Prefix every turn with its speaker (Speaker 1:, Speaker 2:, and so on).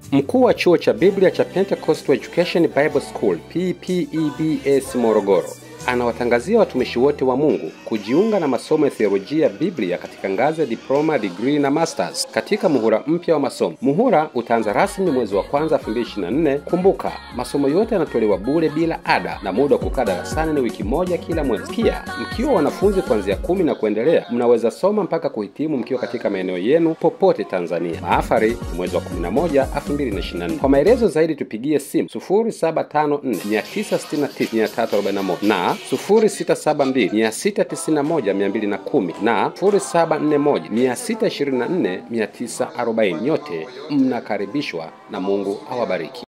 Speaker 1: Mkuu wa chuo cha Biblia cha Pentecostal Education Bible School PPEBS Morogoro anawatangazia watumishi wote wa Mungu kujiunga na masomo ya theolojia ya Biblia katika ngazi ya diploma, degree na masters katika muhula mpya wa masomo. Muhula utaanza rasmi mwezi wa kwanza 2024. Kumbuka, masomo yote yanatolewa bure bila ada na muda wa kukaa darasani ni wiki moja kila mwezi. Pia mkiwa wanafunzi kuanzia kumi na kuendelea, mnaweza soma mpaka kuhitimu mkiwa katika maeneo yenu popote Tanzania. Mahafari ni mwezi wa 11 2024. Kwa maelezo zaidi tupigie simu 0754 969 na 0672691210 na 0741624940. Nyote mnakaribishwa na Mungu awabariki.